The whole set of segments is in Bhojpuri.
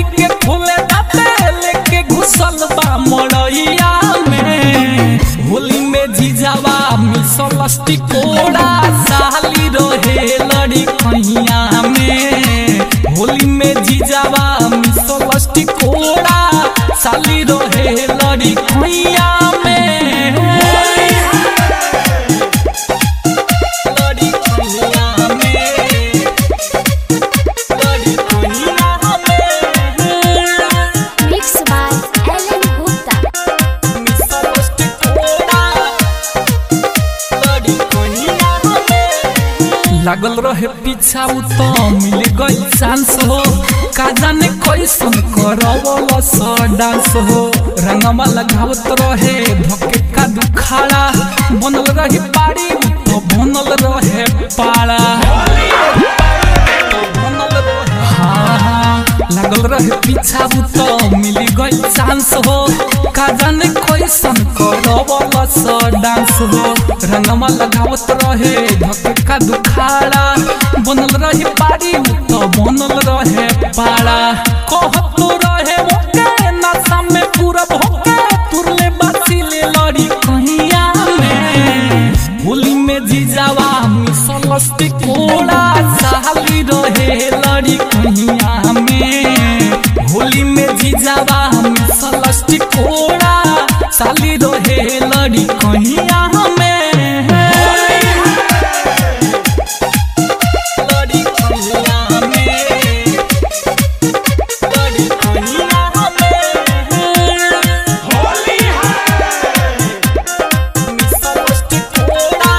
डोरी के खोले दाते लेके घुसल बा मड़ैया में होली में जीजावा मिसलस्टी कोड़ा साली रहे लड़ी खैया में होली में जीजावा मिसलस्टी कोड़ा साली रहे लड़ी खैया में लड़ी खैया में लड़ी खैया में Mix by Ellen Gupta. मिसलस्टी कोड़ा लड़ी खैया में लागल रहे पीछा उ तो मिल गई चांस हो का जाने कैसन करवल स डांस हो रंगमा लगावत रहे धके का दुखाड़ा बनल रही पाड़ी उ तो बनल रहे पाड़ा हाँ, हाँ, लागल रहे पीछा उ तो मिल गई चांस हो का जाने कैसन करवल स डांस हो रंगमा लगावत रहे धके का दुखाड़ा बनल रही पाड़ी उ तो बनल रहे पाड़ा कहत तो रहे ओके नशा में पूरा भोके तुरले बासी ले लड़ी कहिया में होली में जीजावा मिसलस्ती कोड़ा साली रहे लड़ी कहिया में होली में जीजावा मिसलस्ती कोड़ा साली रहे लड़ी कहिया में लड़ी कहिया में लड़ी कहिया में मिसलस्ती कोड़ा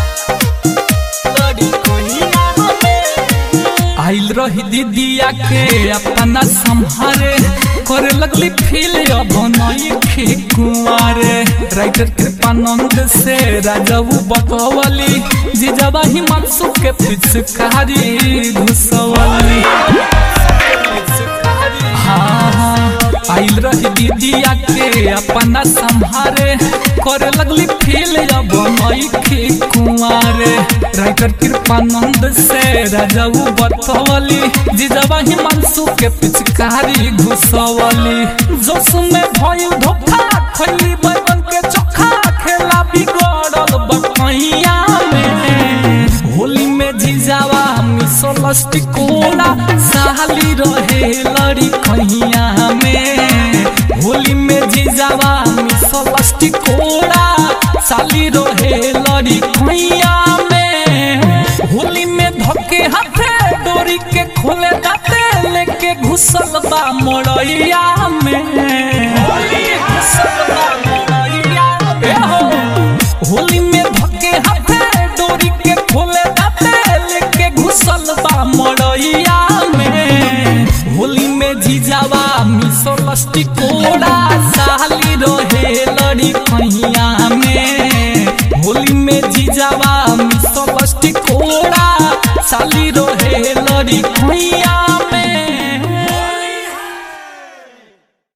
लड़ी कहिया में आइल रही दीदिया के अपना संहारे करे लगली फील अब नई खे कुंवारे राइटर कृपानंद से राजू बतवली जीजाबा हिमांशु के पिचकारी घुसवली हाँ, हाँ, आइल रही दीदिया के अपना संहारे करे लगली फील अब नई खे कुंवारे राइटर कृपानंद से राजाऊ बतवली जीजाबा हिमांशु के पिचकारी घुसवली जोश में भइल धोखा खैली बैगन के चोखा खेला बिगड़ल बकैया में होली में जीजावा मिसलस्टी कोला साली रहे लड़ी कहिया में होली में जीजावा मिसलस्टी कोला साली रहे लड़ी कहिया में होली में धके हाथे डोरी के खोले दाते लेके घुसल बा मड़ैया में घुसल बा मड़ैया में हो। होली में धके हाथे डोरी के खोले दाते लेके घुसल बा मड़ैया में होली में जीजावा मिसलस्टी कोड़ा साली रहे लड़ी कहिया में होली में जीजावा मिसलस्टी कोड़ा साली रहे लड़ी कहिया